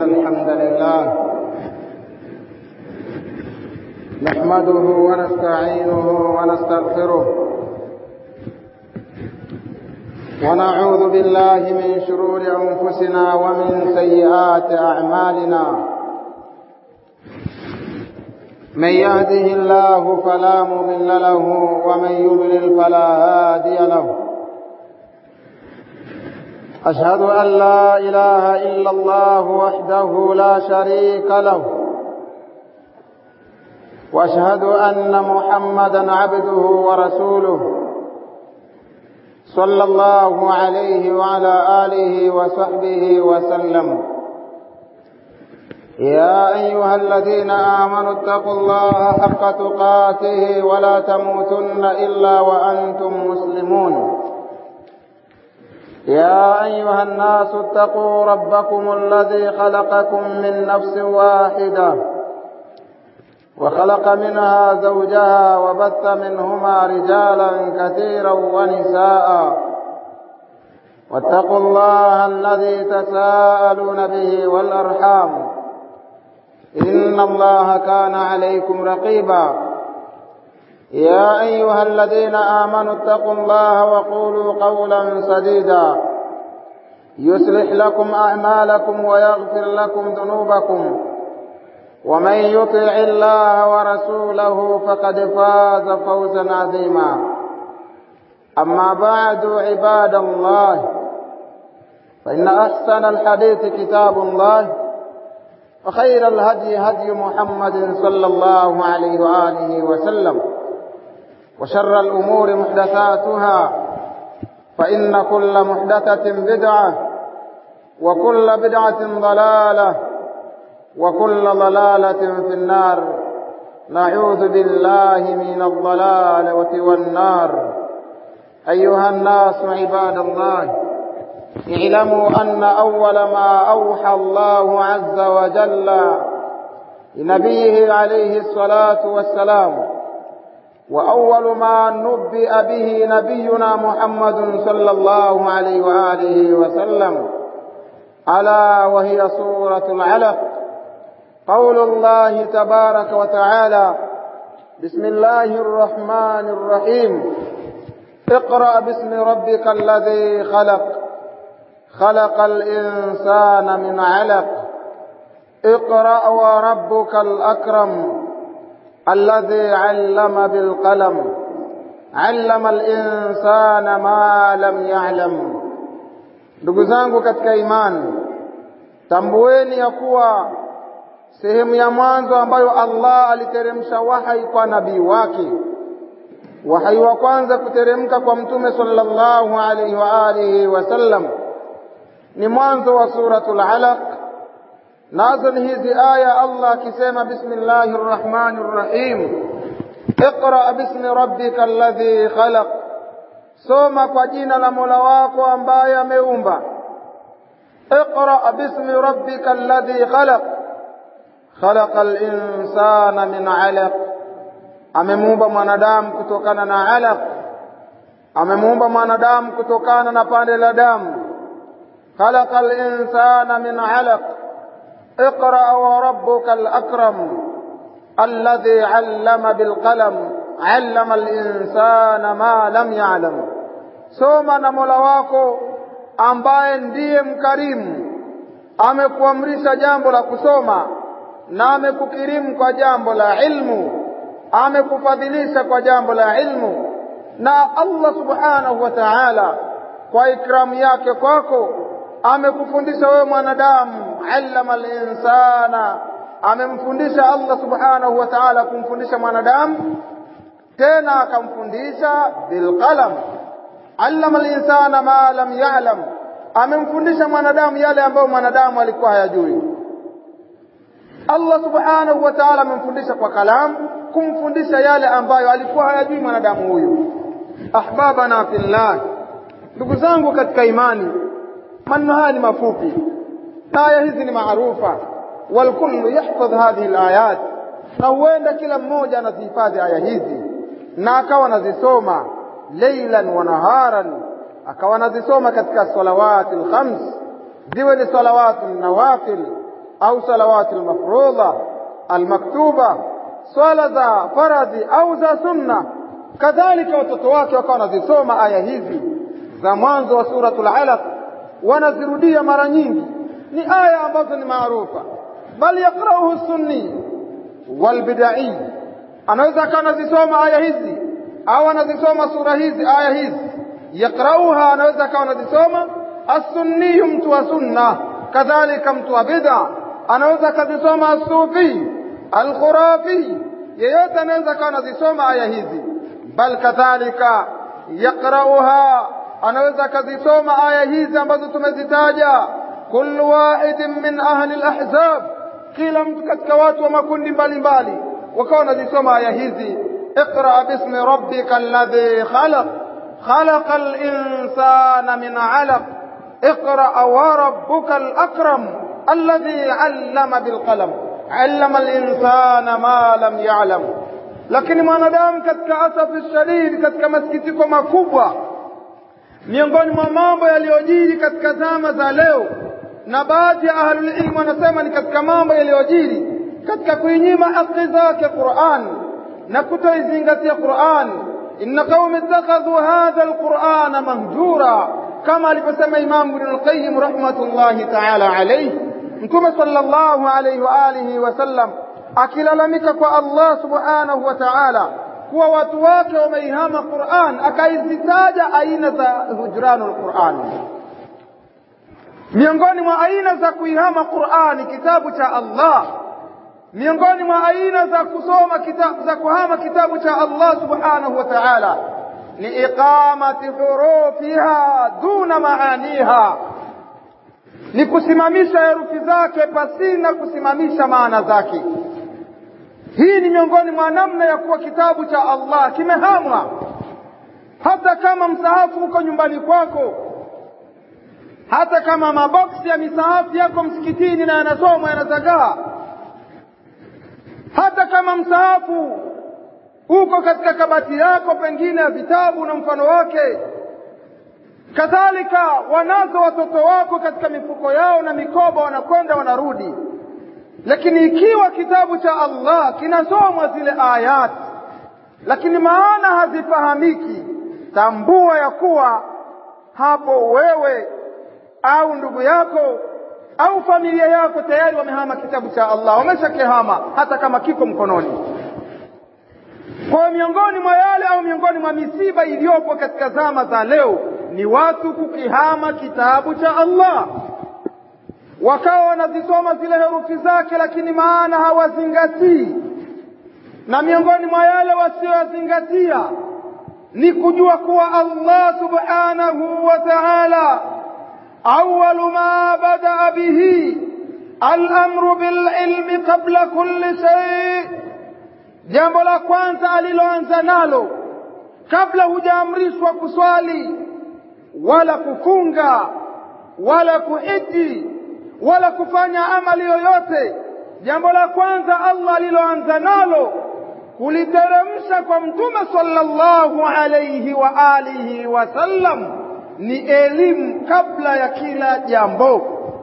الحمد لله نحمده ونستعينه ونستغفره ونعوذ بالله من شرور أنفسنا ومن سيئات أعمالنا من يهده الله فلا مضل له ومن يضلل فلا هادي له أشهد أن لا إله إلا الله وحده لا شريك له وأشهد أن محمدا عبده ورسوله صلى الله عليه وعلى آله وصحبه وسلم يا أيها الذين آمنوا اتقوا الله حق تقاته ولا تموتن إلا وأنتم مسلمون يا أيها الناس اتقوا ربكم الذي خلقكم من نفس واحدة وخلق منها زوجها وبث منهما رجالا كثيرا ونساء واتقوا الله الذي تساءلون به والأرحام إن الله كان عليكم رقيبا يا أيها الذين آمنوا اتقوا الله وقولوا قولا سديدا يصلح لكم أعمالكم ويغفر لكم ذنوبكم ومن يطع الله ورسوله فقد فاز فوزا عظيما أما بعد عباد الله فإن أحسن الحديث كتاب الله وخير الهدي هدي محمد صلى الله عليه وآله وسلم وشر الأمور محدثاتها فإن كل محدثة بدعة وكل بدعة ضلالة وكل ضلالة في النار نعوذ بالله من الضلالة والنار أيها الناس عباد الله اعلموا أن أول ما أوحى الله عز وجل لنبيه عليه الصلاة والسلام وأول ما نبئ به نبينا محمد صلى الله عليه وآله وسلم ألا وهي سورة العلق قول الله تبارك وتعالى بسم الله الرحمن الرحيم اقرأ باسم ربك الذي خلق خلق الإنسان من علق اقرأ وربك الأكرم الذي علم بالقلم علم الإنسان ما lam ya'lam. Ndugu zangu katika imani, tambueni ya kuwa sehemu ya mwanzo ambayo Allah aliteremsha wahai kwa nabii wake, wahai wa kwanza kuteremka kwa Mtume sallallahu alaihi wa alihi wasallam ni mwanzo wa suratul Alaq nazo ni hizi aya Allah akisema bismillahir rahmanir rahim iqra bismi rabbika alladhi khalaq soma kwa jina la Mola wako ambaye ameumba iqra bismi rabbika alladhi khalaq khalaqa al-insana min 'alaq amemuumba mwanadamu kutokana na 'alaq amemuumba mwanadamu kutokana na pande la damu khalaqa al-insana min 'alaq اقرأ وربك الأكرم الذي علم بالقلم علم الإنسان ما لم يعلم soma na mola wako ambaye ndiye mkarimu amekuamrisha jambo la kusoma na amekukirimu kwa jambo la ilmu amekufadhilisha kwa jambo la ilmu na Allah subhanahu wa ta'ala kwa ikramu yake kwako amekufundisha wewe mwanadamu allama al-insana amemfundisha Allah subhanahu wa ta'ala kumfundisha mwanadamu tena akamfundisha bilqalam allama al-insana ma lam ya'lam amemfundisha mwanadamu yale ambayo mwanadamu alikuwa hayajui Allah subhanahu wa ta'ala amemfundisha kwa kalamu kumfundisha yale ambayo alikuwa hayajui mwanadamu huyu ahbabana fillah ndugu zangu katika imani maneno haya ni mafupi na aya hizi ni maarufa walkullu yahfadh hadhihi alayat na huenda kila mmoja anazihifadhi aya hizi na akawa anazisoma leilan wa naharan akawa anazisoma katika salawati alkhams ziwe ni salawatu nawafil au salawati almafrudha almaktuba swala za faradhi au za sunna kadhalika watoto wake wakawa wanazisoma aya hizi za mwanzo wa suratul alaq wanazirudia mara nyingi ni aya ambazo ni maarufa bal yaqra'uhu sunni walbidai anaweza akawa anazisoma aya hizi au anazisoma sura hizi aya hizi yaqra'uha anaweza akawa anazisoma as-sunni mtu wa sunna kadhalika mtu wa bid'a anaweza akazisoma as-sufi al-khurafi yeyote anaweza akawa anazisoma aya hizi bal kadhalika yaqra'uha anaweza akazisoma aya hizi ambazo tumezitaja kullu wahidin min ahli al-ahzab kila mtu katika watu wa makundi mbalimbali wakawa wanazisoma aya hizi اقرأ باسم ربك الذي خلق خلق الإنسان من علق اقرأ وربك الأكرم الذي علم بالقلم علم الإنسان ما لم يعلم lakini mwanadamu katika asafi shadidi katika masikitiko makubwa miongoni mwa mambo yaliyojiri katika zama za leo na baadhi ya ahlulilmu wanasema ni katika mambo yaliyojiri katika kuinyima haki zake Qur'an na kutoizingatia Qur'an inna qaumi ittakhadhu hadha alqur'ana mahjura kama alivyosema Imam Ibn al-Qayyim rahmatullahi ta'ala alayhi Mtume sallallahu alayhi wa alihi wasallam akilalamika kwa Allah subhanahu wa ta'ala kuwa watu wake wameihama Qur'an akaizitaja aina za hujranul Qur'an miongoni mwa aina za kuihama Qur'ani kitabu cha Allah miongoni mwa aina za kusoma kitabu za kuhama kitabu cha Allah subhanahu wa ta'ala ni iqamati hurufiha duna maaniha ni kusimamisha herufi zake pasina kusimamisha maana zake hii ni miongoni mwa namna ya kuwa kitabu cha Allah kimehamwa hata kama msahafu uko nyumbani kwako hata kama maboksi ya misahafu yako msikitini na yanasomwa yanazagaa hata kama msahafu uko katika kabati yako pengine ya vitabu na mfano wake kadhalika wanazo watoto wako katika mifuko yao na mikoba wanakwenda wanarudi lakini ikiwa kitabu cha Allah kinasomwa zile ayat lakini maana hazifahamiki tambua ya kuwa hapo wewe au ndugu yako au familia yako tayari wamehama kitabu cha Allah wameshakihama hata kama kiko mkononi kwa miongoni mwa yale au miongoni mwa misiba iliyopo katika zama za leo ni watu kukihama kitabu cha Allah wakawa wanazisoma zile herufi zake lakini maana hawazingatii na miongoni mwa yale wasioyazingatia ni kujua kuwa Allah subhanahu wa ta'ala أول ما بدأ به الأمر بالعلم قبل كل شيء jambo la kwanza aliloanza nalo kabla hujaamrishwa kuswali wala kufunga wala kuhiji wala kufanya amali yoyote jambo la kwanza Allah aliloanza nalo kuliteremsha kwa mtume sallallahu alayhi wa alihi wasallam ni elimu kabla ya kila jambo.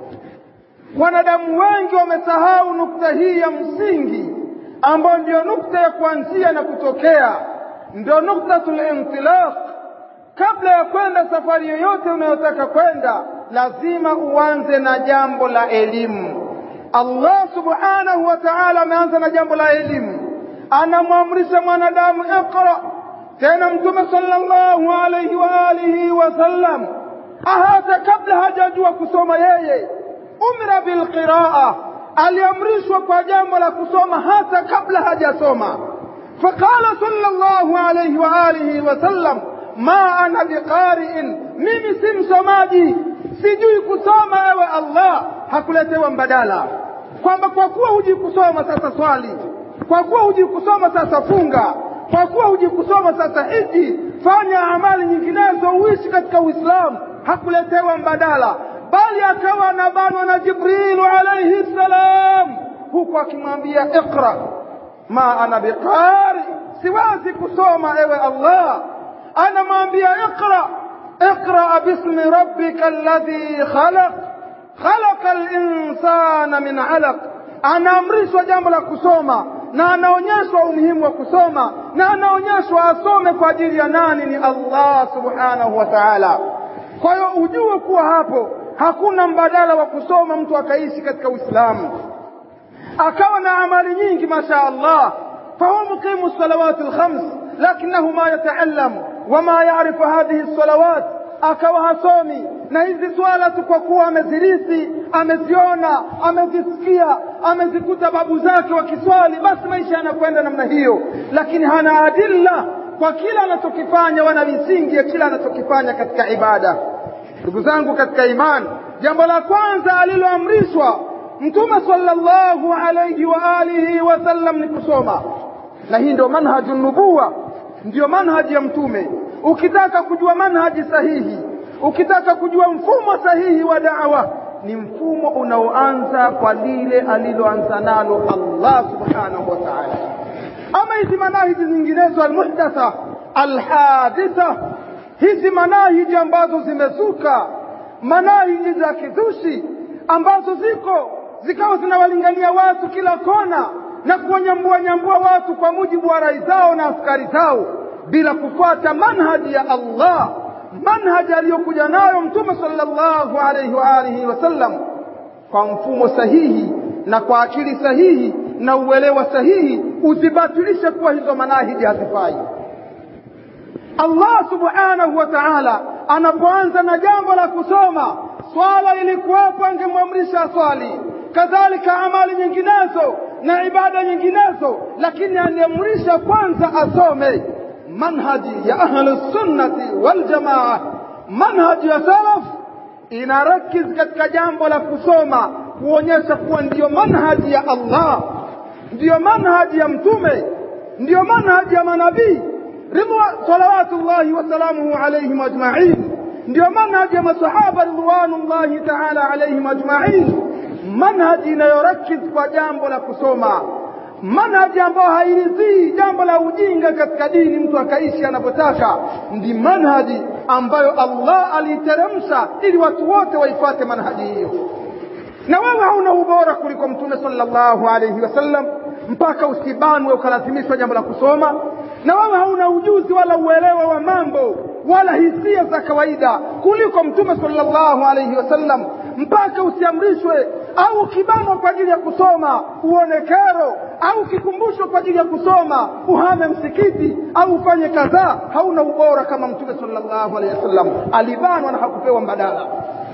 Wanadamu wengi wamesahau nukta hii ya msingi, ambayo ndiyo nukta ya kuanzia na kutokea, ndio nuktatul intilaq. Kabla ya kwenda safari yoyote unayotaka kwenda, lazima uanze na jambo la elimu. Allah subhanahu wa ta'ala ameanza na jambo la elimu, anamwamrisha mwanadamu iqra tena mtume sallallahu alayhi wa alihi wasallam hata kabla hajajua kusoma yeye umra bilqiraa aliamrishwa kwa jambo la kusoma hata kabla hajasoma faqala sallallahu alayhi wa alihi wasallam ma ana biqari'in mimi si msomaji sijui kusoma ewe Allah hakuletewa mbadala kwamba kwa kuwa hujui kusoma sasa swali kwa kuwa hujui kusoma sasa funga kwa kuwa hujikusoma sasa hiji fanya amali nyinginezo uishi katika uislamu hakuletewa mbadala bali akawa anabanwa na jibrilu alaihi ssalam huku akimwambia iqra ma ana biqari siwezi kusoma ewe allah anamwambia iqra iqra bismi rabbika alladhi khalaq خلق insana min alaq anaamrishwa jambo la kusoma na anaonyeshwa umuhimu wa kusoma na anaonyeshwa asome kwa ajili ya nani ni Allah subhanahu wa ta'ala kwa hiyo ujue kuwa hapo hakuna mbadala wa kusoma mtu akaishi katika Uislamu akawa na amali nyingi masha Allah fahuwa muqimu salawati alkhams lakinahu ma yataallam wama yarifu hadhihi salawat akawa hasomi na hizi swala tu kwa kuwa amezirithi ameziona amezisikia amezikuta babu zake wakiswali basi maisha yanakwenda namna hiyo lakini hana adilla kwa kila anachokifanya wana misingi ya kila anachokifanya katika ibada ndugu zangu katika imani jambo la kwanza aliloamrishwa mtume sallallahu alayhi wa alihi wasallam ni kusoma na hii ndio manhaju nubuwa ndio manhaji ya mtume ukitaka kujua manhaji sahihi ukitaka kujua mfumo sahihi wa da'wa ni mfumo unaoanza kwa lile aliloanza nalo Allah subhanahu wa ta'ala ama hizi manahiji nyinginezo almuhdatha alhaditha hizi manahiji ambazo zimezuka manahiji za kizushi ambazo ziko zikawa zinawalingania watu kila kona na kuwanyambua nyambua watu kwa mujibu wa rai zao na askari zao bila kufuata manhaji ya Allah manhaji aliyokuja nayo mtume sallallahu alayhi wa alihi wasallam kwa mfumo sahihi na kwa akili sahihi na uelewa sahihi uzibatilishe kuwa hizo manahiji hazifai Allah subhanahu wa ta'ala anapoanza na jambo la kusoma swala ilikuwapo angemwamrisha swali kadhalika amali nyinginezo na ibada nyinginezo lakini aliamrisha kwanza asome manhaji ya ahlu sunnati wal jamaa manhaji ya salaf inarakiz katika jambo la kusoma kuonyesha kuwa ndiyo manhaji ya Allah ndiyo manhaji ya mtume ndiyo manhaji ya manabii ridwa salawatullahi wasalamuhu alaihim ajmain ndiyo manhaji ya masahaba ridwanullahi taala alaihim ajmain manhaji inayorakiz kwa jambo la kusoma manhaji ambayo hairidhii jambo la ujinga katika dini mtu akaishi anavyotaka ndi manhaji ambayo Allah aliiteremsha ili watu wote waifuate manhaji hiyo na wewe hauna ubora kuliko mtume sallallahu alayhi wasallam mpaka usibanwe ukalazimishwa jambo la kusoma na wewe hauna ujuzi wala uelewa wa mambo wala hisia za kawaida kuliko mtume sallallahu alayhi wasallam mpaka usiamrishwe au ukibanwa kwa ajili ya kusoma uone kero au ukikumbushwa kwa ajili ya kusoma uhame msikiti au ufanye kadhaa hauna ubora kama mtume sallallahu alaihi wasallam alibanwa na hakupewa mbadala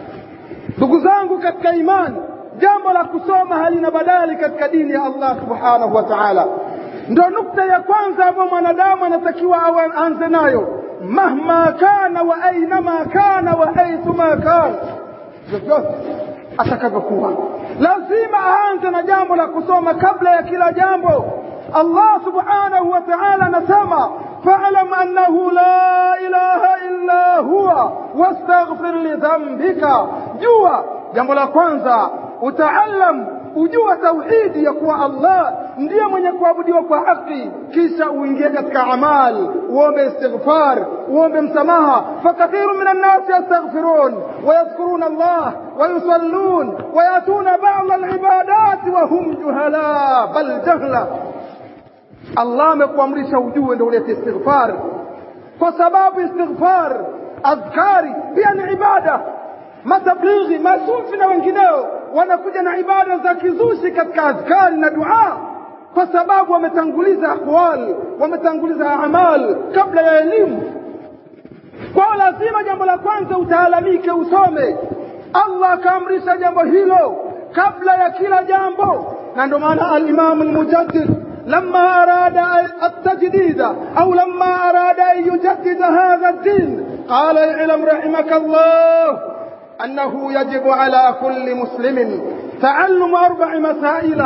ndugu zangu katika imani jambo la kusoma halina badali katika dini ya Allah subhanahu wa ta'ala ndo nukta ya kwanza ambayo mwanadamu anatakiwa aanze nayo mahma kana wa ainama kana wa haithuma kana vyovyote atakavyokuwa lazima aanze na jambo la kusoma kabla ya kila jambo Allah subhanahu wa ta'ala anasema fa'lam annahu la ilaha illa huwa wastaghfir li dhanbika jua jambo la kwanza utaallam ujua tauhidi ya kuwa Allah ndiye mwenye kuabudiwa kwa haki kisha uingie katika amal uombe istighfar uombe msamaha fakathiru min annasi yastaghfirun wayadhkuruna Allah wayusallun wayatuna ba'd alibadat wa hum juhala bal jahla Allah amekuamrisha ujue ndio ulete istighfar kwa sababu istighfar adhkari pia ni ibada matablighi masufi na wengineo wanakuja na ibada za kizushi katika adhkari na dua kwa sababu wametanguliza aqwal wametanguliza amal kabla ya elimu kwa lazima jambo la kwanza utaalamike usome Allah akaamrisha jambo hilo kabla ya kila jambo na ndio maana al-Imam al-Mujaddid لما أراد التجديد أو لما أراد أن يجدد هذا الدين قال اعلم رحمك الله أنه يجب على كل مسلم تعلم أربع مسائل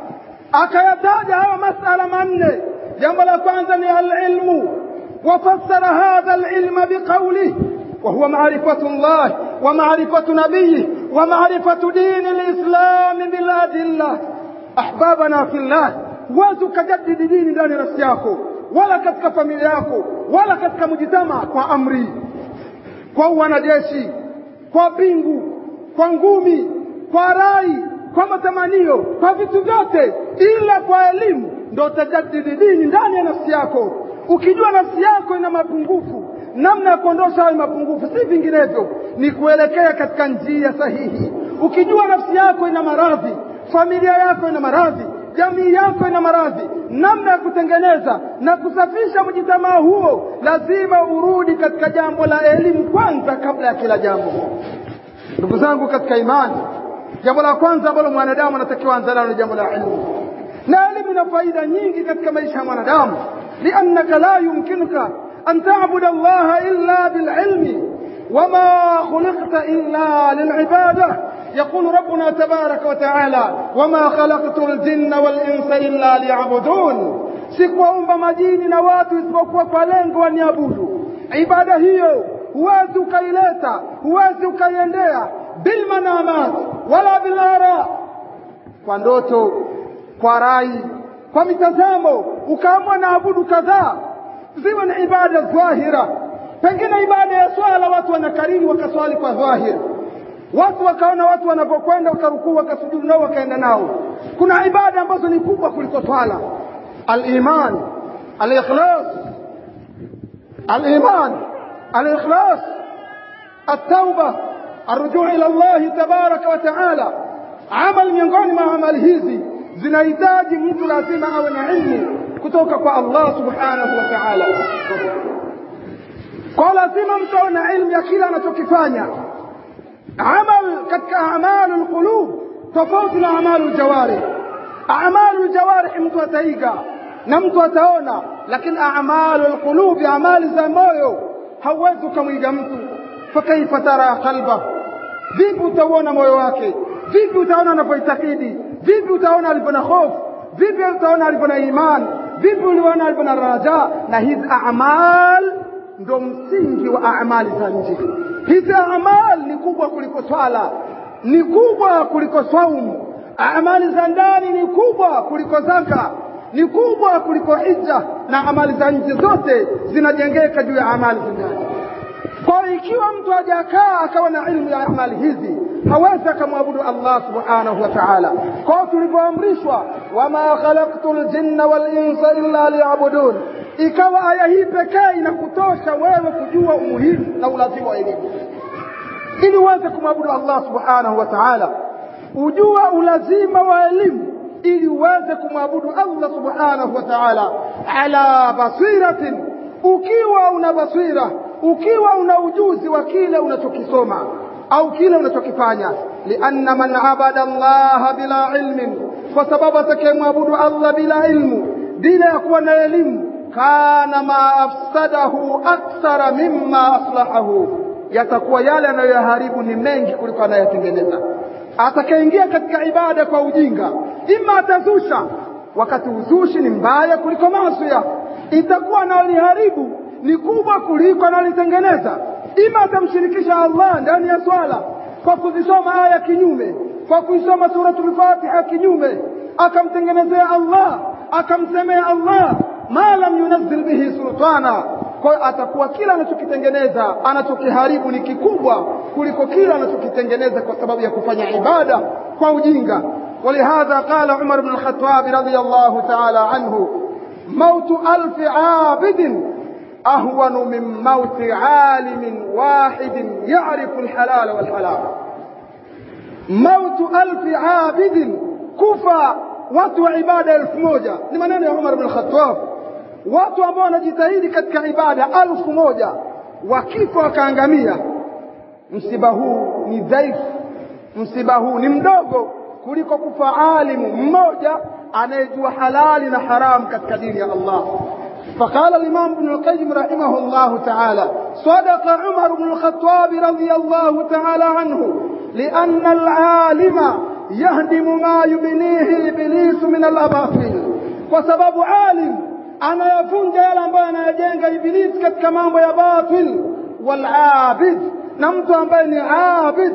أكيتاج هذا مسألة من جمل كwanza العلم وفسر هذا العلم بقوله وهو معرفة الله ومعرفة نبيه ومعرفة دين الإسلام بالأدلة أحبابنا في الله huwezi ukajadidi dini ndani ya nafsi yako wala katika familia yako wala katika mujitama kwa amri kwa wanajeshi kwa pingu kwa ngumi kwa rai kwa matamanio kwa vitu vyote ila kwa elimu ndo utajadili dini ndani ya nafsi yako ukijua nafsi yako ina mapungufu namna ya kuondosha hayo mapungufu si vinginevyo ni kuelekea katika njia sahihi ukijua nafsi yako ina maradhi familia yako ina maradhi jamii yako ina maradhi namna ya kutengeneza na kusafisha mjitamaa huo lazima urudi katika jambo la elimu kwanza kabla ya kila jambo ndugu zangu katika imani jambo la kwanza ambalo mwanadamu anatakiwa anza nalo ni jambo la elimu na elimu ina faida nyingi katika maisha ya mwanadamu liannaka la yumkinuka an tabuda allaha illa bililmi wama khuliqta illa lilibada يقول ربنا تبارك وتعالى وما خلقت الجن والإنس إلا ليعبدون sikuwaumba majini na watu isipokuwa kwa lengo waniabudu ibada hiyo huwezi ukaileta huwezi ukaiendea bilmanamat wala bilara kwa ndoto kwa rai kwa mitazamo ukaamua na abudu kadhaa ziwe ni ibada dhahira pengine ibada ya swala watu wanakariri wakaswali kwa dhahiri watu wakaona watu wanapokwenda wakarukuu wakasujudu nao wakaenda nao kuna ibada ambazo ni kubwa kuliko swala aliman alikhlas aliman alikhlas التوبة الرجوع إلى الله تبارك وتعالى عمل miongoni mwa amali hizi zinahitaji mtu lazima awe na ilmu kutoka kwa Allah subhanahu wa ta'ala kwa lazima mtu awe na ilmu ya kila anachokifanya amal katika amalu lqulub tofauti na amalu ljawarih amalu ljawarih mtu ataiga na mtu ataona lakini amalu lqulubi amali za moyo hauwezi ukamwiga mtu fakaifa tara qalba vipi utauona moyo wake vipi utaona anapoitakidi vipi utaona alivyo na hofu vipi utaona alivyo na iman vipi uliona alivyo na raja na hizi amal ndo msingi wa amali za nje hizi amal ni kubwa kuliko swala ni kubwa kuliko saumu amali za ndani ni kubwa kuliko zaka ni kubwa kuliko hija na amali za nje zote zinajengeka juu ya amali za ndani kwa ikiwa mtu hajakaa akawa na ilmu ya amali hizi hawezi akamwabudu Allah subhanahu wa ta'ala kwa tulivyoamrishwa wama khalaqtu ljinna walinsa illa liyabudun ikawa aya hii pekee inakutosha wewe kujua umuhimu na ulazima wa elimu ili uweze kumwabudu Allah subhanahu wa ta'ala ujua ulazima wa elimu ili uweze kumwabudu Allah subhanahu wa ta'ala ala basiratin ukiwa una basira ukiwa una ujuzi wa kile unachokisoma au kile unachokifanya lianna man abada Allah bila ilmin kwa sababu atakayemwabudu Allah bila ilmu bila ya kuwa na elimu kana ma afsadahu akthara mimma aslahahu yatakuwa yale anayoyaharibu ni mengi kuliko anayotengeneza atakayeingia katika ibada kwa ujinga ima atazusha wakati uzushi ni mbaya kuliko maasiya itakuwa analiharibu ni kubwa kuliko analitengeneza ima atamshirikisha Allah ndani ya swala kwa kuzisoma aya kinyume kwa kuisoma suratul Fatiha kinyume akamtengenezea Allah akamsemea Allah ma lam yunazzil bihi sultana kwa hiyo atakuwa kila anachokitengeneza anachokiharibu ni kikubwa kuliko kila anachokitengeneza kwa sababu ya kufanya ibada kwa ujinga ولهذا قال عمر بن الخطاب رضي الله تعالى عنه موت ألف عابد أهون من موت عالم واحد يعرف الحلال والحلال موت ألف عابد كفى watu wa ibada elfu moja ni maneno ya Umar bin Khattab watu ambao wanajitahidi katika ibada elfu moja wakifa wakaangamia msiba huu ni dhaifu msiba huu ni mdogo kuliko kufa alimu mmoja anayejua halali na haramu katika dini ya Allah فقال الإمام ابن القيم رحمه الله تعالى صدق عمر بن الخطاب رضي الله تعالى عنه لأن العالم يهدم ما يبنيه إبليس من الأباطيل وسبب عالم أنا يفنج يلا أنا يجنج إبليس كما يا باطل والعابد نمت أن عابد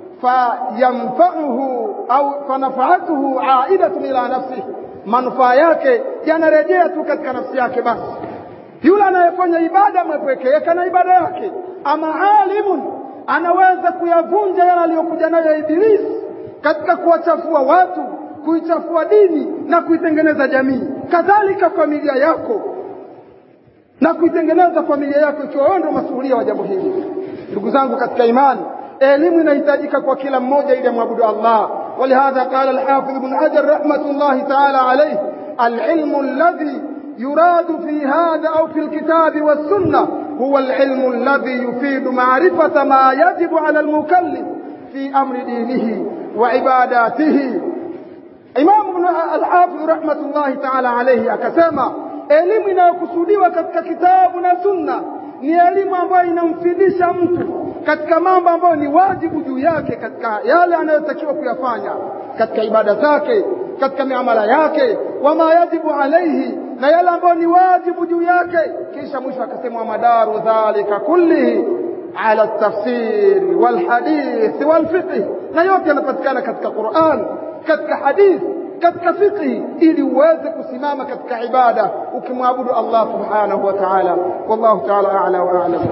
فينفعه أو فنفعته عائدة إلى نفسه manufaa yake yanarejea tu katika nafsi yake basi yule anayefanya ibada amepwekeka na ibada yake ama alimun anaweza kuyavunja yale aliyokuja nayo ibilisi katika kuwachafua watu kuichafua dini na kuitengeneza jamii kadhalika familia yako na kuitengeneza familia yako ikiwa wewe ndio masuhulia wa jambo hili ndugu zangu katika imani elimu inahitajika kwa kila mmoja ili amwabudu Allah ولهذا قال الحافظ ابن حجر رحمة الله تعالى عليه العلم الذي يراد في هذا أو في الكتاب والسنة هو العلم الذي يفيد معرفة ما يجب على المكلف في أمر دينه وعباداته Imam Ibn al-Hafidh rahmatullahi ta'ala alayhi akasema elimu inayokusudiwa katika kitabu na sunna ni elimu ambayo inamfidisha mtu katika mambo ambayo ni wajibu juu yake katika yale anayotakiwa kuyafanya katika ibada zake katika miamala yake wama yajibu alaihi na yale ambayo ni wajibu juu yake kisha mwisho akasema madaru dhalika kullihi ala tafsiri walhadithi walfiqhi na yote yanapatikana katika Qur'an katika hadithi katika fiqhi ili uweze kusimama katika ibada ukimwabudu Allah subhanahu wa ta'ala wallahu ta'ala a'la wa a'lam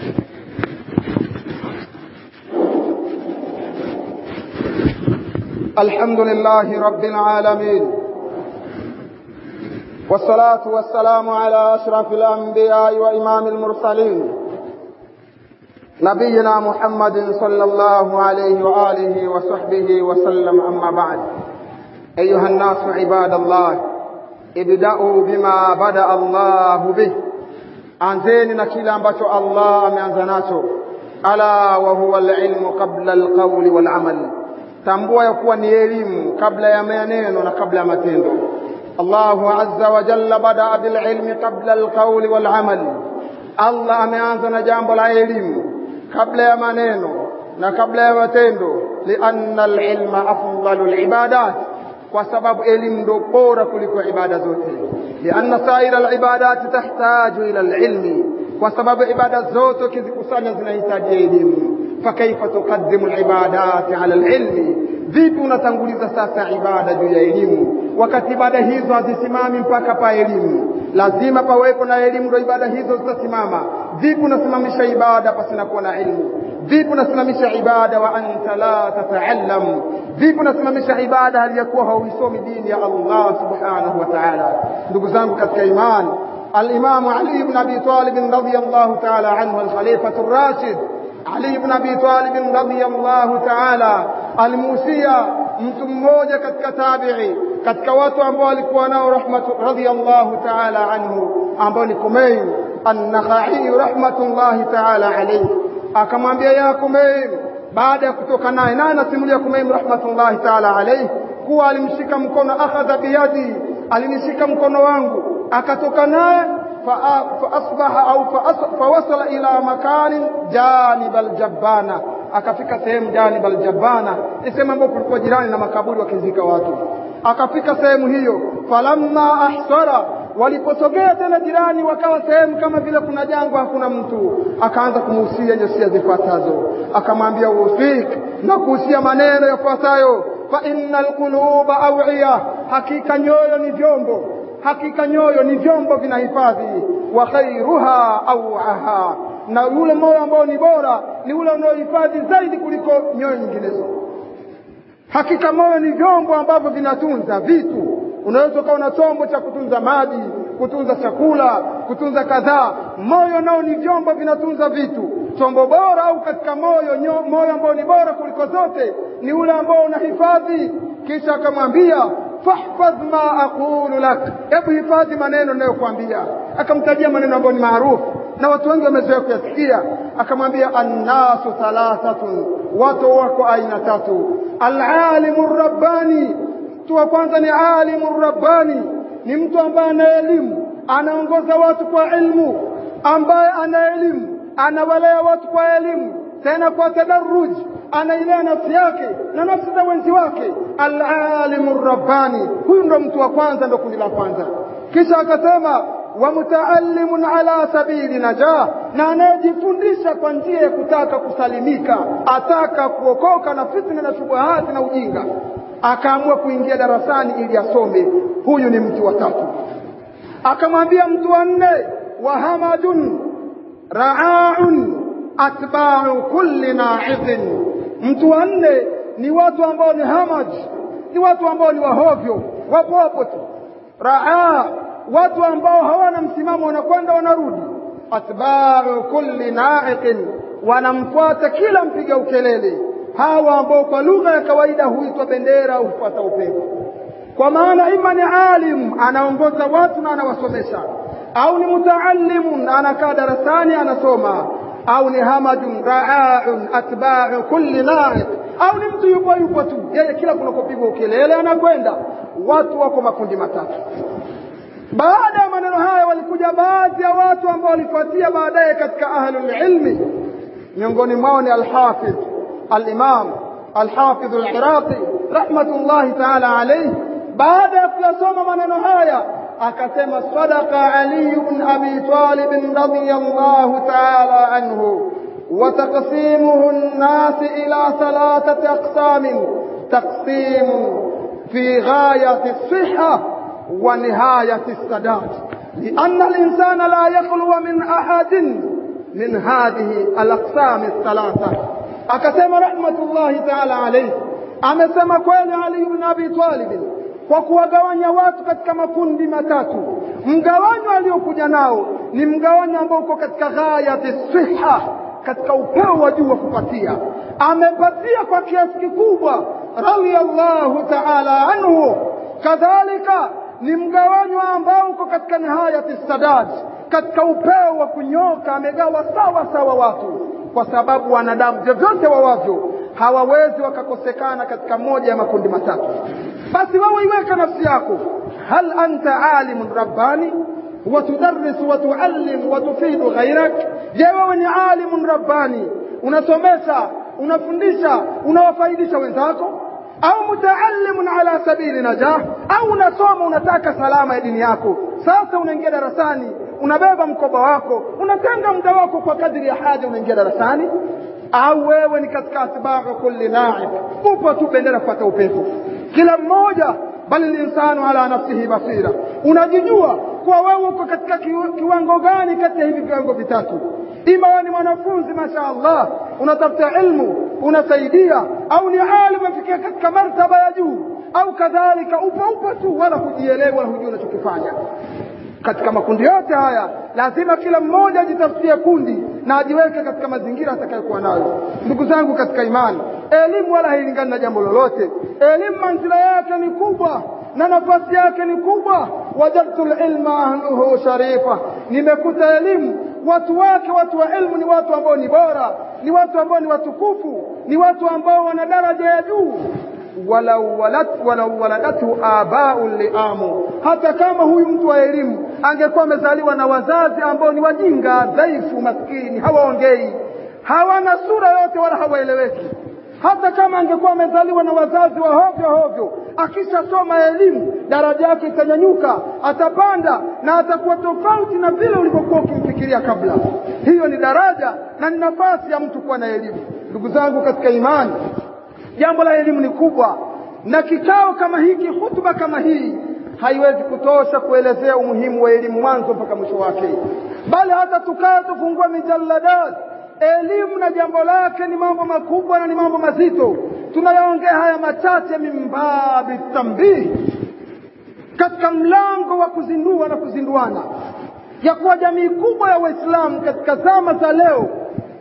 الحمد لله رب العالمين والصلاة والسلام على أشرف الأنبياء وإمام المرسلين نبينا محمد صلى الله عليه وآله وصحبه وسلم أما بعد أيها الناس عباد الله ابدأوا بما بدأ الله به anzeni na kile ambacho Allah ameanza nacho ala wa huwa alilmu qabla alqawli walamal tambua ya kuwa ni elimu kabla ya maneno na kabla ya matendo Allahu azza wa jalla badaa bililmi qabla alqawli walamal Allah ameanza na jambo la elimu kabla ya maneno na kabla ya matendo lianna alilma afdalu alibadat kwa sababu elimu ndio bora kuliko ibada zote lianna saira alibadati tahtaju ila alilmi kwa sababu ibada zote ukizikusanya zinahitaji elimu fakaifa tuqaddimu alibadati ala alilmi vipi unatanguliza sasa ibada juu ya elimu wakati ibada hizo hazisimami mpaka pa elimu lazima pawepo na elimu ndio ibada hizo zitasimama vipi unasimamisha ibada pasina kuwa na ilmu vipi unasimamisha ibada wa anta la tataallam vipi unasimamisha ibada hali ya kuwa hauisomi dini ya Allah subhanahu wa ta'ala ndugu zangu katika imani الإمام علي بن أبي طالب رضي الله تعالى عنه الخليفة الراشد علي بن أبي طالب رضي الله تعالى alimuhusia mtu mmoja katika tabi'i katika watu ambao walikuwa nao rahmatu radhiyallahu ta'ala anhu ambao ni Kumayn an-Nakhai rahmatullahi ta'ala alayhi akamwambia ya Kumayn baada ya kutoka naye naye anasimulia Kumayn rahmatullahi ta'ala alayhi kuwa alimshika mkono akhadha biyadi alinishika mkono wangu akatoka naye faasbaha au fawasala ila makanin janib aljabbana akafika sehemu janib aljabana ni sehemu ambayo kulikuwa jirani na makaburi wakizika watu akafika sehemu hiyo falamma ahsara waliposogea tena jirani wakawa sehemu kama vile kuna jangwa hakuna mtu akaanza kumuhusia nyosia zifuatazo akamwambia usik na kuhusia maneno yafuatayo fa inna alquluba awiya hakika nyoyo ni vyombo hakika nyoyo ni vyombo vinahifadhi wa khairuha awaha na yule moyo ambao ni bora ni ule unaohifadhi zaidi kuliko nyoyo nyinginezo hakika moyo ni vyombo ambavyo vinatunza vitu unaweza ukawa na chombo cha kutunza maji kutunza chakula kutunza kadhaa moyo nao ni vyombo vinatunza vitu chombo bora au katika moyo nyo, moyo ambao ni bora kuliko zote ni ule ambao unahifadhi kisha akamwambia fahfadh ma aqulu lak hebu hifadhi maneno ninayokuambia akamtajia maneno ambayo ni maarufu na watu wengi wamezoea kuyasikia akamwambia annasu thalathatun watu wako aina tatu alalimu rabbani mtu wa kwanza ni alimu rabbani ni mtu ambaye ana elimu anaongoza watu kwa ilmu ambaye ana elimu anawalea watu kwa elimu tena kwa tadarruj anailea nafsi yake na nafsi za wenzi wake alalimu rabbani huyu ndo mtu wa kwanza ndo kundi la kwanza kisha akasema wa mutaallimun ala sabili najah na anayejifundisha kwa njia ya kutaka kusalimika ataka kuokoka na fitna na shubuhati na ujinga akaamua kuingia darasani ili asome huyu ni mtu wa tatu akamwambia mtu wa nne wa hamadun raaun atba'u kulli na'idhin mtu wa nne ni watu ambao ni hamaj ni watu ambao ni wahovyo wapo hapo tu raa watu ambao hawana msimamo wanakwenda wanarudi atba'u kulli na'iqin wanamfuata kila mpiga ukelele hawa ambao kwa lugha ya kawaida huitwa bendera au hufuata upepo kwa maana ima ni alim anaongoza watu na anawasomesha au ni mutaallimun anakaa darasani anasoma au ni hamajun ra'aun atba'u kulli na'iq au ni mtu yupo yupo tu yeye kila kunakopigwa ukelele anakwenda watu wako makundi matatu baada ya maneno haya walikuja baadhi ya watu ambao walifuatia baadaye katika ahlul ilmi miongoni mwao ni alhafidh alimam alhafidh aliraqi rahmatullahi taala alayhi baada ya kuyasoma maneno haya akasema sadaqa ali ibn abi talib radiyallahu taala anhu وتقسيمه الناس إلى ثلاثة أقسام تقسيم في غاية الصحة ونهاية السداد لأن الإنسان لا يخلو من أحد من هذه الأقسام الثلاثة أكسم رحمة الله تعالى عليه amesema kweli Ali ibn Abi Talib kwa kuwagawanya watu katika makundi matatu. Mgawanyo aliokuja nao ni mgawanyo ambao uko katika ghayati siha, katika upeo wa juu wa kupatia. Amepatia kwa kiasi kikubwa, radhiyallahu ta'ala anhu. Kadhalika ni mgawanyo ambao uko katika nihayati sadad, katika upeo wa kunyoka. Amegawa sawa sawa watu, kwa sababu wanadamu vyovyote wawavyo hawawezi wakakosekana katika moja ya makundi matatu. Basi wewe iweka nafsi yako, hal anta alimun rabbani watudarrisu watuallim watufidu ghairak? Je, wewe ni alimun rabbani, unasomesha, unafundisha, unawafaidisha wenzako au mutaallimun ala sabili najah, au unasoma unataka salama ya dini yako. Sasa unaingia darasani, unabeba mkoba wako, unatenga muda wako kwa kadri ya haja, unaingia darasani au wewe ni katika atba'u kulli na'ib, upo tu bendera kupata upepo. Kila mmoja bali linsanu ala nafsihi basira, unajijua kuwa wewe uko katika kiwango gani kati ya hivi viwango vitatu. Ima wewe ni mwanafunzi masha Allah, unatafuta ilmu, unasaidia, au ni alim afikia katika martaba ya juu, au kadhalika upo upo tu, wala hujielewi wala hujui unachokifanya katika makundi yote haya lazima kila mmoja ajitafutie kundi na ajiweke katika mazingira atakayokuwa nayo. Ndugu zangu katika imani, elimu wala hailingani na jambo lolote. Elimu manzila yake ni kubwa na nafasi yake ni kubwa. wajadtu lilma ahluhu sharifa, nimekuta elimu watu wake, watu wa ilmu ni watu ambao ni bora, ni watu ambao ni watukufu, ni watu ambao wana daraja ya juu walau walat walau waladathu abau liamu, hata kama huyu mtu wa elimu angekuwa amezaliwa na wazazi ambao ni wajinga, dhaifu, maskini, hawaongei, hawana sura yote wala hawaeleweki. Hata kama angekuwa amezaliwa na wazazi wa hovyo hovyo, akishasoma elimu daraja yake itanyanyuka, atapanda na atakuwa tofauti na vile ulivyokuwa ukimfikiria kabla. Hiyo ni daraja na ni nafasi ya mtu kuwa na elimu. Ndugu zangu katika imani, jambo la elimu ni kubwa, na kikao kama hiki, hutuba kama hii haiwezi kutosha kuelezea umuhimu wa elimu mwanzo mpaka mwisho wake, bali hata tukaa tufungua mijalladat. Elimu na jambo lake ni mambo makubwa na ni mambo mazito. Tunayaongea haya machache mimbabi tambihi, katika mlango wa kuzindua na kuzinduana ya kuwa jamii kubwa ya Waislamu katika zama za leo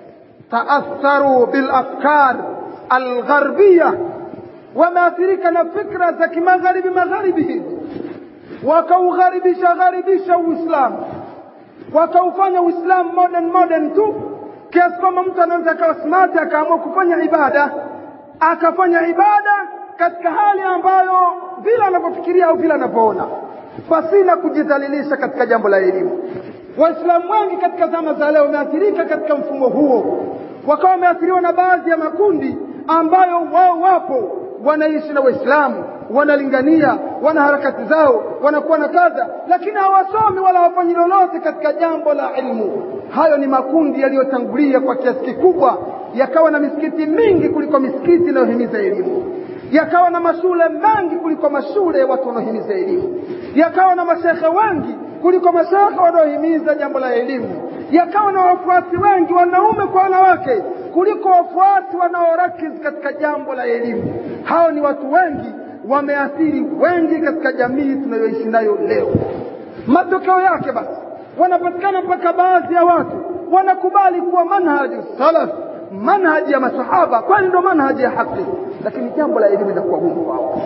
taatharu bil afkar algharbia, wameathirika na fikra za kimagharibi magharibi hizi, wakaugharibisha gharibisha Uislamu, wakaufanya Uislamu modern modern tu, kiasi kwamba mtu anaweza akawa smart akaamua kufanya ibada, akafanya ibada katika hali ambayo vile anavyofikiria au vile anavyoona, pasina kujidhalilisha katika jambo la elimu. Waislamu wengi katika zama za leo wameathirika katika mfumo huo, wakawa wameathiriwa na baadhi ya makundi ambayo wao wapo wanaishi na Waislamu, wanalingania, wana harakati zao, wanakuwa na kadha, lakini hawasomi wala hawafanyi lolote katika jambo la ilmu. Hayo ni makundi yaliyotangulia kwa kiasi kikubwa, yakawa na misikiti mingi kuliko misikiti inayohimiza elimu, yakawa na mashule mengi kuliko mashule ya watu wanaohimiza elimu, yakawa na mashekhe wengi kuliko mashekhe wanaohimiza jambo la elimu, yakawa na wafuasi wengi wanaume kwa wanawake kuliko wafuasi wanaorakiz katika jambo la elimu hao ni watu wengi wameathiri wengi katika jamii tunayoishi nayo leo matokeo yake basi wanapatikana mpaka baadhi ya watu wanakubali kuwa manhaji salaf manhaji ya masahaba kwani ndo manhaji ya haki lakini jambo la elimu linakuwa gumu kwao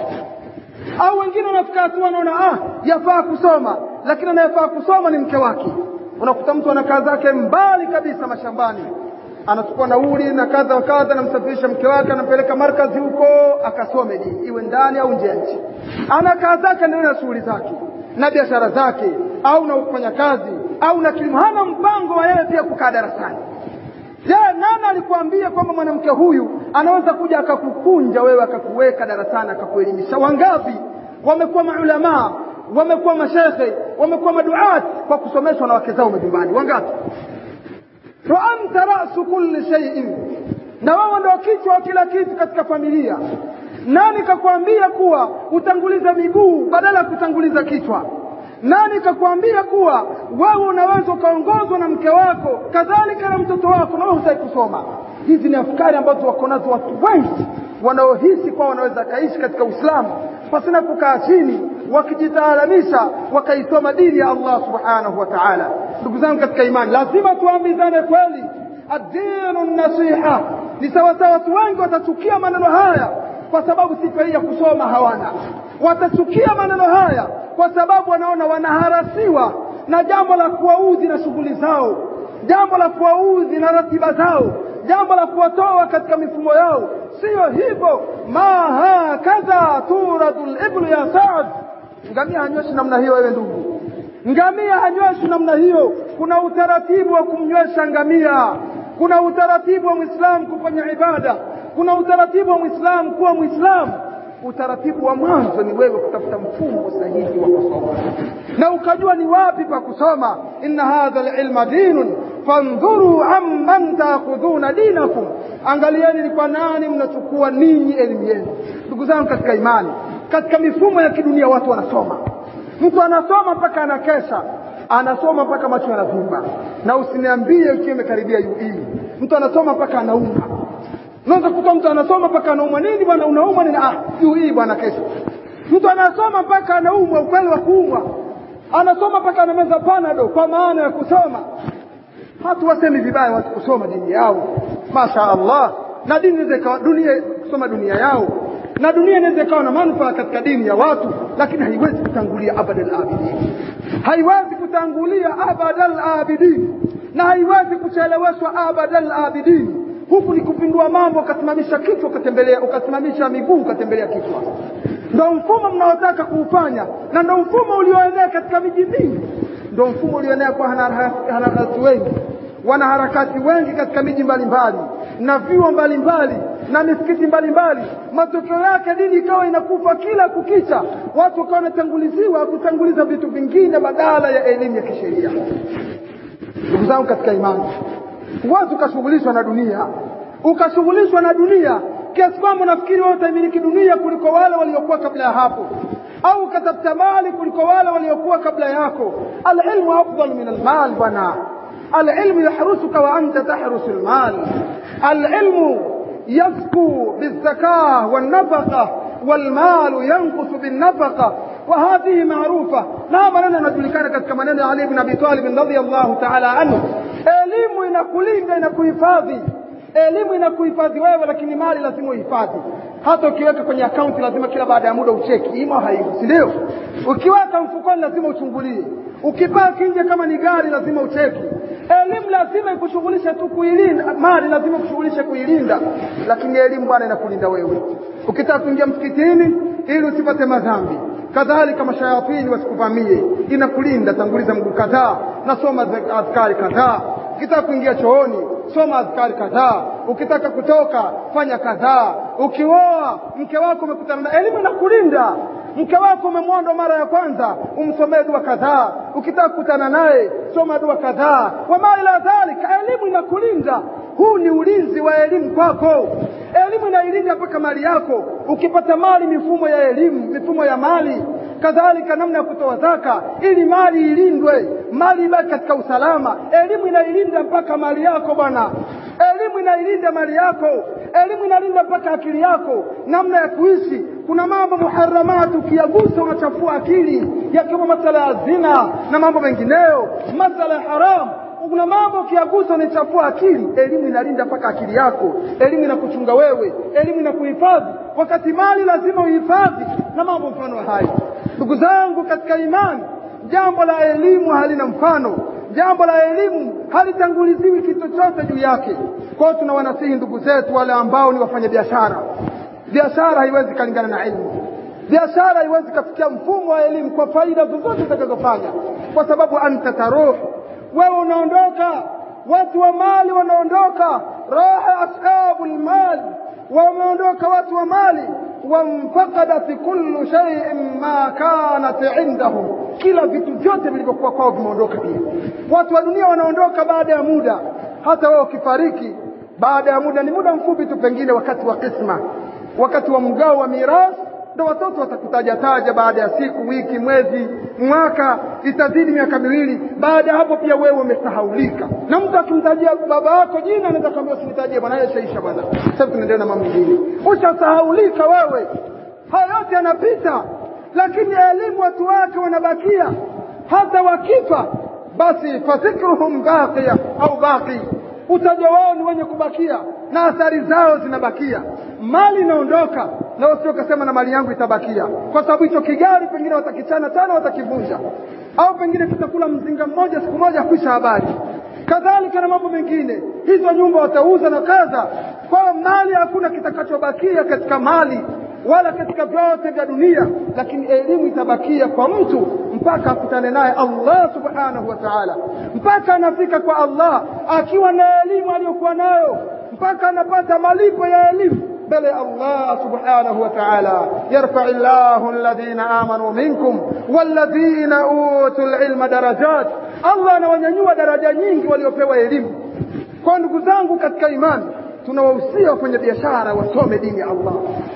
au wengine wanafika hatua wanaona ah yafaa kusoma lakini anayefaa kusoma ni mke wake unakuta mtu ana kaa zake mbali kabisa mashambani anachukua nauli na kadha wa kadha anamsafirisha mke wake anampeleka markazi huko akasome dini iwe ndani au nje ya nchi ana kaa zake ndio na shughuli zake na biashara zake au na kufanya kazi au na kilimo hana mpango wa yeye pia kukaa darasani je nani alikwambia kwamba mwanamke huyu anaweza kuja akakukunja wewe akakuweka darasani akakuelimisha wangapi wamekuwa maulamaa wamekuwa mashekhe wamekuwa maduat kwa kusomeshwa na wake zao majumbani wangapi wa anta rasu kulli shay'in na wewe ndio kichwa wa kila kitu katika familia nani kakwambia kuwa utanguliza miguu badala ya kutanguliza kichwa nani kakwambia kuwa wewe unaweza ukaongozwa na mke wako kadhalika na mtoto wako na wewe hutaki kusoma hizi ni afkari ambazo wako nazo watu wengi wanaohisi kuwa wanaweza kaishi katika uislamu pasina kukaa chini wakijitaalamisha wakaisoma dini ya allah subhanahu wa taala ndugu zangu katika imani lazima tuambizane kweli adinu nasiha ni sawasawa watu wengi watachukia maneno haya kwa sababu sifa hii ya kusoma hawana watachukia maneno haya kwa sababu wanaona wanaharasiwa na jambo la kuwaudhi na shughuli zao jambo la kuwaudhi na ratiba zao jambo la kuwatoa katika mifumo yao siyo hivyo ma hakadha turadu liblu ya saad ngamia hanyweshi namna hiyo wewe ndugu ngamia hanyweshi namna hiyo kuna utaratibu wa kumnywesha ngamia kuna utaratibu wa mwislamu kufanya ibada kuna utaratibu wa mwislamu kuwa mwislamu utaratibu wa mwanzo ni wewe kutafuta mfumo sahihi wa kusoma na ukajua ni wapi pa kusoma inna hadha lilma dinun fandhuru amman taakhudhuna dinakum angalieni ni kwa nani mnachukua ninyi elimu yenu ndugu zangu katika imani katika mifumo ya kidunia watu wanasoma mtu anasoma mpaka anakesha anasoma mpaka macho yanavimba na usiniambie ukiwa imekaribia ui mtu anasoma mpaka anauma unaweza kukuta mtu anasoma mpaka anaumwa nini bwana unaumwa nini ah ui bwana kesho mtu anasoma mpaka anaumwa ukweli wa kuumwa anasoma mpaka anameza panado kwa maana ya kusoma hatu wasemi vibaya watu kusoma dini yao masha allah na dini inaweza ikawa dunia kusoma dunia yao na dunia inaweza ikawa na manufaa katika dini ya watu lakini haiwezi kutangulia abadal abidin haiwezi kutangulia abadal abidin na haiwezi kucheleweshwa abadal abidin huku ni kupindua mambo ukasimamisha kichwa ukatembelea ukasimamisha miguu ukatembelea kichwa ndo mfumo mnaotaka kuufanya na ndo mfumo ulioenea katika miji mingi ndo mfumo ulioenea kwa wanaharakati wengi wanaharakati wengi katika miji mbalimbali na vyuo mbalimbali na misikiti mbalimbali matokeo yake dini ikawa inakufa kila kukicha watu wakawa wanatanguliziwa kutanguliza vitu vingine badala ya elimu ya kisheria ndugu zangu katika imani huwezi ukashughulishwa na dunia ukashughulishwa na dunia kiasi kwamba unafikiri wewe utaimiliki dunia kuliko wale waliokuwa kabla ya hapo au ukatafuta mali kuliko wale waliokuwa kabla yako alilmu afdal min almal bwana العلم يحرسك وأنت تحرس المال العلم يزكو بالزكاة والنفقة والمال ينقص بالنفقة وهذه معروفة لا maneno yanajulikana katika maneno ya Ali ibn Abi Talib radhiyallahu ta'ala anhu elimu inakulinda inakuhifadhi elimu inakuhifadhi wewe lakini mali lazima uhifadhi hata ukiweka kwenye akaunti lazima kila baada ya muda ucheki imo haipo si ndio ukiweka mfukoni lazima uchungulie ukipaki nje kama ni gari lazima ucheki elimu lazima ikushughulishe tu kuilinda mali lazima kushughulishe kuilinda lakini elimu bwana inakulinda wewe ukitaka kuingia msikitini ili usipate madhambi kadhalika mashayatini wasikuvamie inakulinda tanguliza mguu kadhaa nasoma adhkari kadhaa ukitaka kuingia chooni soma adhkari kadhaa ukitaka kutoka fanya kadhaa ukioa mke wako umekutana na elimu inakulinda mke wako umemwonda mara ya kwanza umsomee dua kadhaa ukitaka kukutana naye soma dua kadhaa wama ila dhalika elimu inakulinda huu ni ulinzi wa elimu kwako elimu inailinda mpaka mali yako ukipata mali mifumo ya elimu mifumo ya mali kadhalika namna ya kutoa zaka ili mali ilindwe mali ibaki katika usalama elimu inailinda mpaka mali yako bwana elimu elimu inailinda mali yako elimu inalinda mpaka akili yako namna ya kuishi kuna mambo muharamati ukiyagusa unachafua akili yakiwemo masala ya zina na mambo mengineyo masala ya haramu kuna mambo ukiyagusa unaichafua akili elimu inalinda mpaka akili yako elimu inakuchunga wewe elimu inakuhifadhi wakati mali lazima uhifadhi na mambo mfano wa hayo ndugu zangu katika imani jambo la elimu halina mfano jambo la elimu halitanguliziwi kitu chochote juu yake kwao tunawanasihi ndugu zetu wale ambao ni wafanya biashara biashara haiwezi kalingana na elimu biashara haiwezi kafikia mfumo wa elimu kwa faida zozote zitakazofanya kwa sababu anta taruh wewe unaondoka watu wa mali wanaondoka raha ashabu lmali wameondoka watu wa mali wamfakadat kullu shay'in ma kanat indahum kila vitu vyote vilivyokuwa kwao vimeondoka pia watu wa dunia wanaondoka baada ya muda hata wewe ukifariki baada ya muda ni muda mfupi tu pengine wakati wa kisma wakati wa mgao wa mirathi ndo watoto watakutaja taja baada ya siku wiki mwezi mwaka itazidi miaka miwili baada ya hapo pia wewe umesahaulika na mtu akimtajia baba yako jina anaweza kuambia usinitajie bwana yeye shaisha bwana sasa tunaendelea na mambo mengine ushasahaulika wewe haya yote yanapita lakini elimu watu wake wanabakia hata wakifa basi fafikruhum baqiya au baqi utajo wao ni wenye kubakia na athari zao zinabakia mali inaondoka na wasio kasema na mali yangu itabakia kwa sababu hicho kigari pengine watakichana tena watakivunja au pengine kitakula mzinga mmoja siku moja kuisha habari kadhalika na mambo mengine hizo nyumba watauza na kadha kwa mali hakuna kitakachobakia katika mali wala katika vyote vya dunia lakini elimu itabakia kwa mtu mpaka akutane naye Allah subhanahu wa ta'ala mpaka anafika kwa Allah akiwa na elimu aliyokuwa nayo mpaka anapata malipo ya elimu mbele ya Allah subhanahu wa ta'ala yarfa Allahu alladhina amanu minkum walladhina utul ilma darajat Allah anawanyanyua daraja nyingi waliopewa elimu kwa ndugu zangu katika imani tunawahusia wafanya biashara wasome dini ya Allah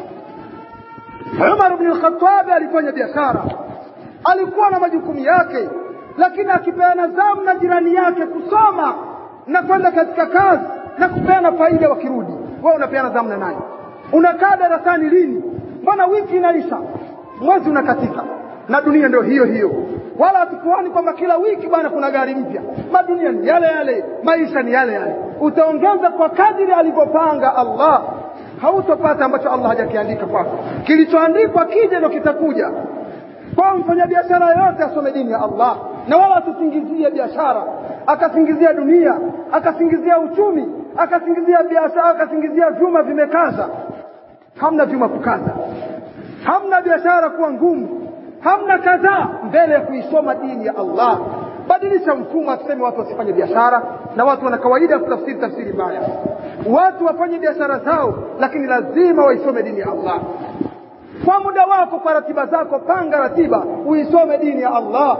Umar ibn al-Khattab alifanya biashara alikuwa na majukumu yake lakini akipeana zamu na jirani yake kusoma na kwenda katika kazi na kupeana faida wakirudi wewe unapeana zamu na nani unakaa darasani lini mbona wiki inaisha mwezi unakatika na dunia ndio hiyo hiyo wala hatukuoni kwamba kila wiki bwana kuna gari mpya madunia ni yale yale maisha ni yale yale utaongeza kwa kadiri alivyopanga Allah hautopata ambacho Allah hajakiandika kwako kilichoandikwa kije ndo kitakuja kwa mfanyabiashara yote asome dini ya Allah na wala asisingizie biashara akasingizia dunia akasingizia uchumi akasingizia biashara akasingizia vyuma vimekaza hamna vyuma kukaza hamna biashara kuwa ngumu hamna kadhaa mbele ya kuisoma dini ya Allah badilisha mfumo aseme watu wasifanye biashara na watu wana kawaida ya kutafsiri tafsiri mbaya watu wafanye biashara zao lakini lazima waisome dini ya Allah kwa muda wako kwa ratiba zako panga ratiba uisome dini ya Allah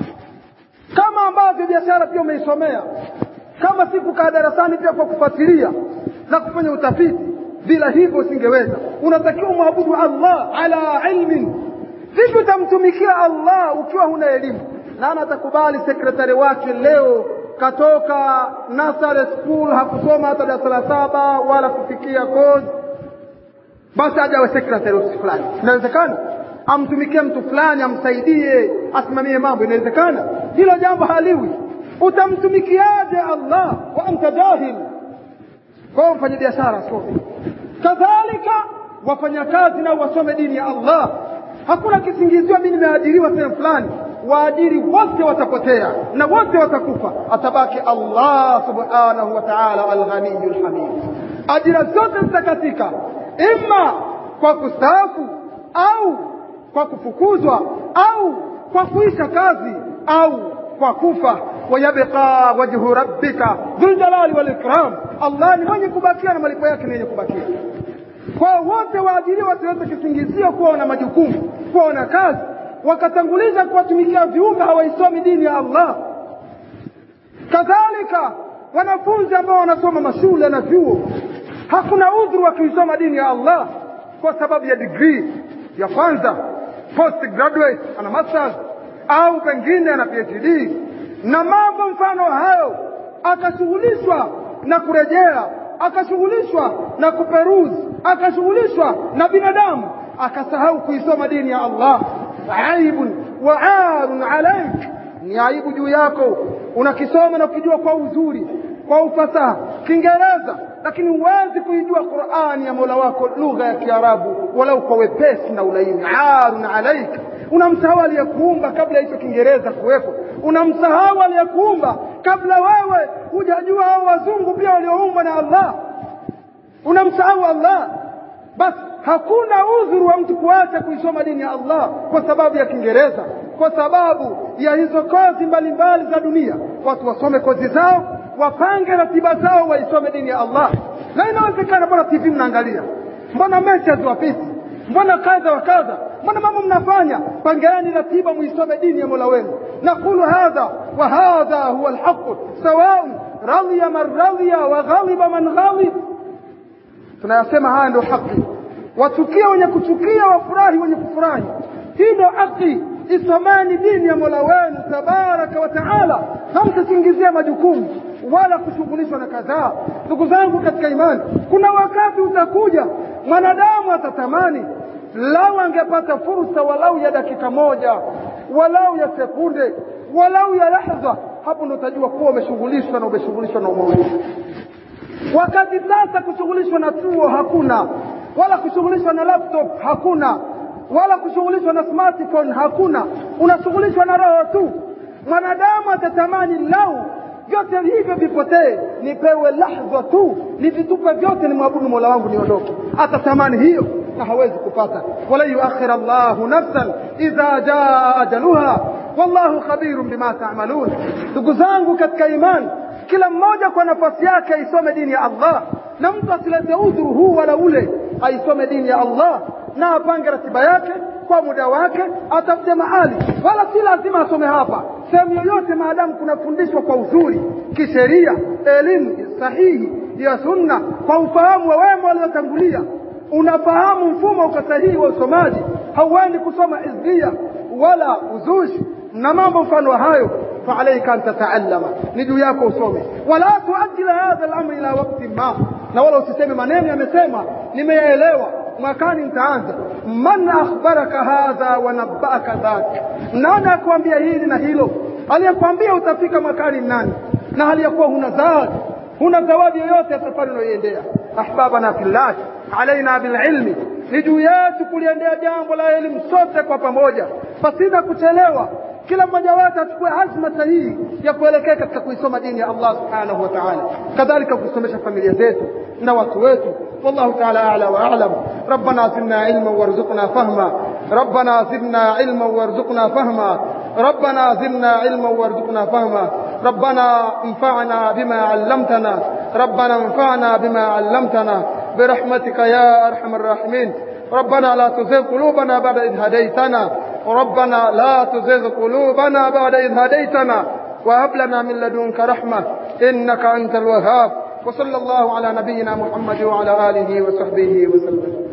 kama ambavyo biashara pia umeisomea kama si kukaa darasani pia kwa kufuatilia na kufanya utafiti bila hivyo usingeweza unatakiwa umwabudu Allah ala ilmin vipi utamtumikia Allah ukiwa huna elimu nani atakubali sekretari wake leo katoka nursery school hakusoma hata darasa la saba wala kufikia kozi basi aje awe sekretari ofisi fulani inawezekana amtumikie mtu fulani amsaidie asimamie mambo inawezekana hilo jambo haliwi utamtumikiaje Allah wa anta jahil kwa mfanya biashara some kadhalika wafanyakazi nao wasome dini ya Allah hakuna kisingizio mimi nimeajiriwa sehemu fulani waajiri wote watapotea na wote watakufa atabaki Allah subhanahu wa ta'ala al-ghaniyul hamid ajira zote zitakatika imma kwa kustaafu au kwa kufukuzwa au kwa kuisha kazi au kwa kufa wayabqa wajhu rabbika dhul jalali wal ikram Allah ni mwenye kubakia na malipo yake ni yenye kubakia kwa wote waajiriwa wasiweze kisingizio kuwa wana majukumu kuwa wana kazi wakatanguliza kuwatumikia viumbe hawaisomi dini ya Allah kadhalika wanafunzi ambao wanasoma mashule na vyuo hakuna udhuru wa kuisoma dini ya Allah kwa sababu ya degree ya kwanza post graduate ana masters au pengine ana PhD na mambo mfano hayo akashughulishwa na kurejea akashughulishwa na kuperuzi akashughulishwa na binadamu akasahau kuisoma dini ya Allah aibun wa arun alaik ni aibu juu yako unakisoma na kukijua kwa uzuri kwa ufasaha Kiingereza lakini huwezi kuijua Qur'ani ya Mola wako lugha ya Kiarabu walau kwa wepesi na ulaini arun alaik unamsahau aliyekuumba kabla hicho Kiingereza kuwepo unamsahau aliyekuumba kabla wewe hujajua hao wazungu pia walioumbwa na Allah unamsahau Allah basi hakuna udhuru wa mtu kuacha kuisoma dini ya Allah kwa sababu ya Kiingereza kwa sababu ya hizo kozi mbalimbali za dunia watu wasome kozi zao wapange ratiba zao waisome dini ya Allah na inawezekana mbona TV mnaangalia mbona mechi haziwapiti mbona kadha wa kadha mbona mambo mnafanya pangeani ratiba muisome dini ya Mola wenu naqulu hadha wa hadha huwa alhaq sawaun radhiya man radhiya wa ghaliba man ghalib tunayasema haya ndio haki wachukia wenye kuchukia wafurahi wenye kufurahi hii ndio haki isomeni dini ya Mola wenu tabaraka wa taala hamtasingizia majukumu wala kushughulishwa na kadhaa ndugu zangu katika imani kuna wakati utakuja mwanadamu atatamani lau angepata fursa walau ya dakika moja walau ya sekunde walau ya lahza hapo ndo utajua kuwa umeshughulishwa na umeshughulishwa na umoja wakati sasa kushughulishwa na chuo hakuna wala kushughulishwa na laptop hakuna wala kushughulishwa na smartphone hakuna unashughulishwa na roho tu mwanadamu atatamani lau vyote hivyo vipotee nipewe lahza tu nivitupe vyote ni mwabudu mola wangu niondoke atatamani hiyo na hawezi kupata wala yuakhir Allahu nafsan idha jaa ajaluha wallahu khabirun bima ta'malun ndugu zangu katika imani kila mmoja kwa nafasi yake aisome dini ya Allah na mtu asilete udhuru huu wala ule aisome dini ya Allah na apange ratiba yake kwa muda wake atafute mahali wala si lazima asome hapa sehemu yoyote maadamu kunafundishwa kwa uzuri kisheria elimu sahihi ya sunna kwa ufahamu wa wema waliotangulia unafahamu mfumo uko sahihi wa usomaji hauendi kusoma hizbia wala uzushi na mambo mfano wa hayo فعليك أن تتعلم نجو yako usome wala tuajil hadha al-amr ila waqti ma na wala usiseme maneno yamesema nimeyaelewa mwakani nitaanza man akhbaraka hadha wa nabbaka dhak nani akwambia hili na hilo aliyekwambia utafika mwakani nani na hali ya kuwa huna zawadi huna zawadi yoyote ya safari unayoiendea ahbabana fillah alaina bililmi ni juu yetu kuliendea jambo la elimu sote kwa pamoja pasina kuchelewa kila mmoja wetu achukue azma sahihi ya kuelekea katika kuisoma dini ya Allah subhanahu wa ta'ala kadhalika kusomesha familia zetu na watu wetu والله تعالى أعلى وأعلم ربنا زدنا علما وارزقنا فهما ربنا زدنا علما وارزقنا فهما ربنا زدنا علما وارزقنا فهما ربنا انفعنا بما علمتنا ربنا انفعنا بما علمتنا برحمتك يا أرحم الراحمين ربنا لا تزغ قلوبنا بعد إذ هديتنا ربنا لا تزغ قلوبنا بعد إذ هديتنا وهب لنا من لدنك رحمة إنك أنت الوهاب وصلى الله على نبينا محمد وعلى آله وصحبه وسلم